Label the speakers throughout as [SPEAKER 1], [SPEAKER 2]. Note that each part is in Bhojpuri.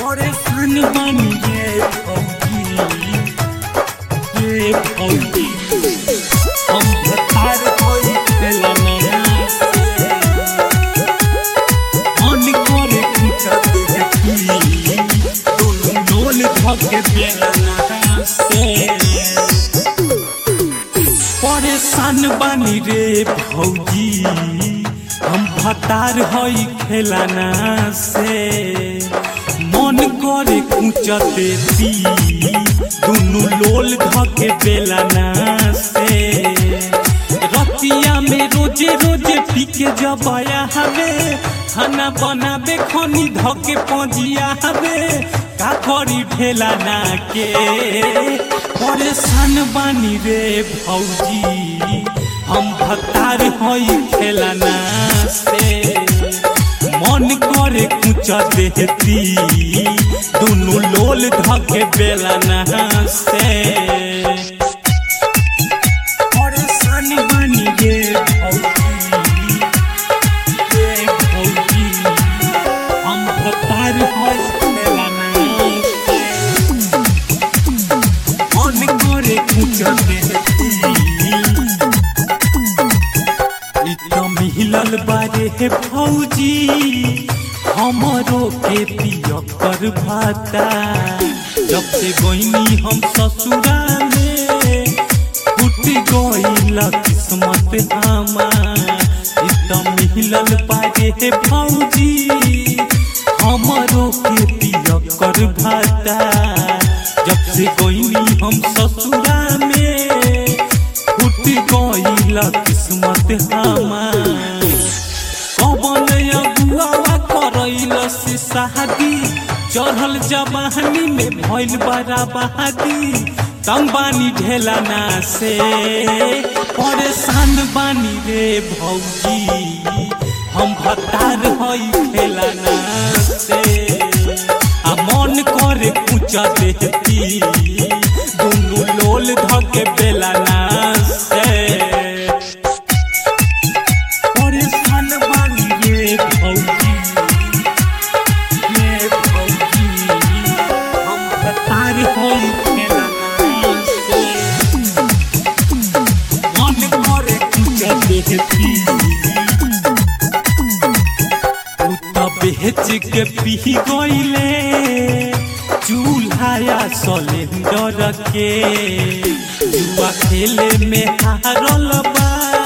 [SPEAKER 1] परेशान बानी ये भौजी ये भौजी हम भतार होई खेला नया से मन करे कुछ देखी दोनों डोल धके बेला नया से परेशान बानी रे भौजी हम भतार हई खेलाना से मन करे कुछ देती दुनु लोल धके बेलाना से रतिया में रोजे रोजे पीके जबाया हवे खाना बनाबे खनी धके पजिया हवे का करी ढेलाना के परेशान बानी रे भौजी हम भतार हई खेलाना से मन करे कुछ देती दुनु लोल धके बेलाना से परेशान बानी रे भौजी रे भौजी हम भतार हई खेलाना से मन करे कुछ देती इ त मिलल बारे हे भौजी हमरो के पियकर भाता जब से गईनी हम ससुरा में फूट गईल किस्मत हमार इ त मिलल बारे हे भौजी हमरो के पियकर भाता जब से गईनी हम ससुरा में फूट गईल किस्मत हमार कबन अगुआ करैल से शादी चढ़ल जवानी में भइल बड़ा बहादी तंग बानी ढेलाना से परेशान बानी रे भौजी हम भतार हई खेलाना से आ मन करे कुछ देती दुनु लोल धके बेलाना से परेशान बानी रे भौजी रे भौजी हम भतार हई खेलाना से मन करे कुछ देती उता बेच के पी गईले चूल्हा सिलेंडर के जुआ खेले में हारल बा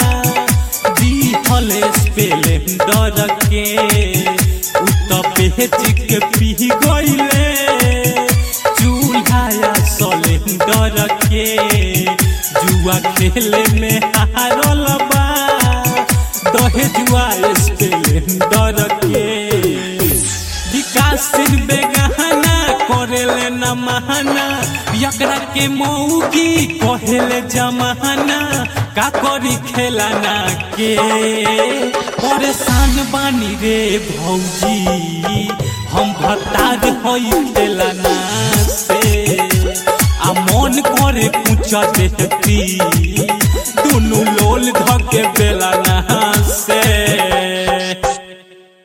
[SPEAKER 1] दिहल स्प्लेंडर के उता बेच के पी गईले चूल्हा सिलेंडर के जुआ खेले में हारल बा दहेजुआ स्प्लेंडर के विकास सिंह बेगहना करेले न महाना यकरा के मौगी कहेले जमाना का करी खेलाना के परेशान बानी रे भौजी हम भतार हई खेलाना से आ मन करे पूछ देती दुनु लोल धके बेलाना से